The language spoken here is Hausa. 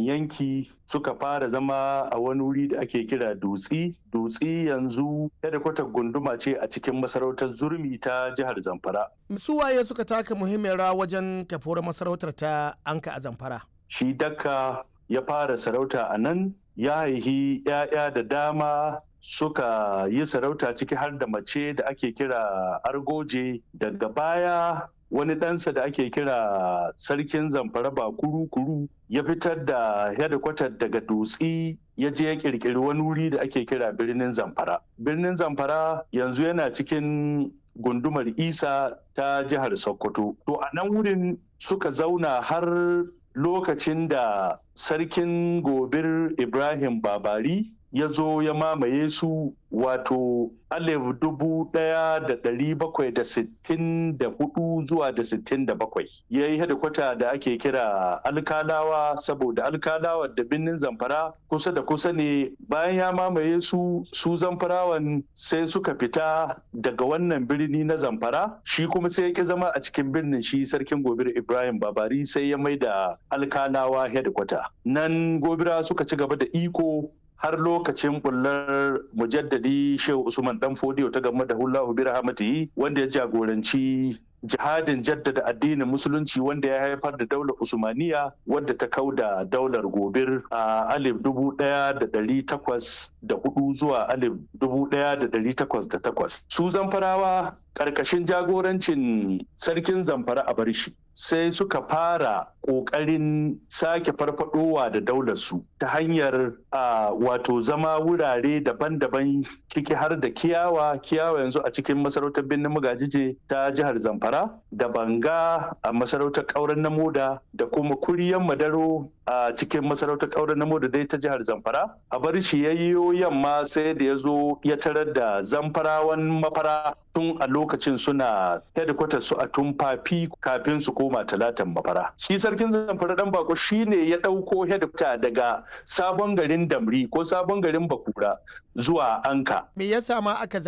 yanki suka fara zama a wani wuri da ake kira dutsi dutsi yanzu kwatar gunduma ce a cikin masarautar zurmi ta jihar zamfara su waye suka taka muhimmiyar rawa wajen kafuwar masarautar ta anka a zamfara shi dakka ya fara sarauta a nan ya haihi 'ya'ya da dama suka yi sarauta ciki har da mace da ake kira argoje daga baya wani ɗansa da ake kira sarkin zamfara ba kuru-kuru ya fitar da hedikwatar daga dutsi ya je ya kirkiri wani wuri da ake kira birnin zamfara birnin zamfara yanzu yana cikin gundumar isa ta jihar sokoto to a nan wurin suka zauna har lokacin da sarkin gobir ibrahim babari ya zo ya mamaye su wato alif dubu ɗaya da ɗari bakwai da sittin da hudu zuwa da sittin da bakwai ya yi hedikwata da ake kira alkalawa saboda alkalawa da birnin zamfara kusa da kusa ne bayan ya mamaye su su zamfarawan sai suka fita daga wannan birni na zamfara shi kuma sai ya ki zama a cikin birnin shi sarkin gobir ibrahim babari sai ya mai da alkalawa hedikwata nan gobira suka ci gaba da iko har lokacin bullar mujaddadi shehu usman dan fodiyo ta game da hullahu bi rahmatihi wanda ya jagoranci jihadin jaddada addinin musulunci wanda ya haifar da daular usmaniya wadda ta kauda daular gobir a alif dubu daya da dari takwas da hudu zuwa alif dubu daya da dari takwas da takwas su zamfarawa karkashin jagorancin sarkin zamfara a barshi sai suka fara ƙoƙarin sake farfadowa da daularsu ta hanyar a wato zama wurare daban-daban ciki har da kiyawa kiyawa yanzu a cikin masarautar birnin magajije ta jihar zamfara da banga a masarautar ƙauren na moda da kuma kuriyan madaro a cikin masarautar ƙauren na moda dai ta jihar zamfara a bar shi yayyo yamma sai da ya zo ya tarar da zamfarawan mafara tun a lokacin suna headquarters su a tumfafi kafin su koma talatan mafara shi sarkin zamfara dan bako shine ya ɗauko headquarter daga sabon garin damri ko sabon garin bakura zuwa anka me yasa ma aka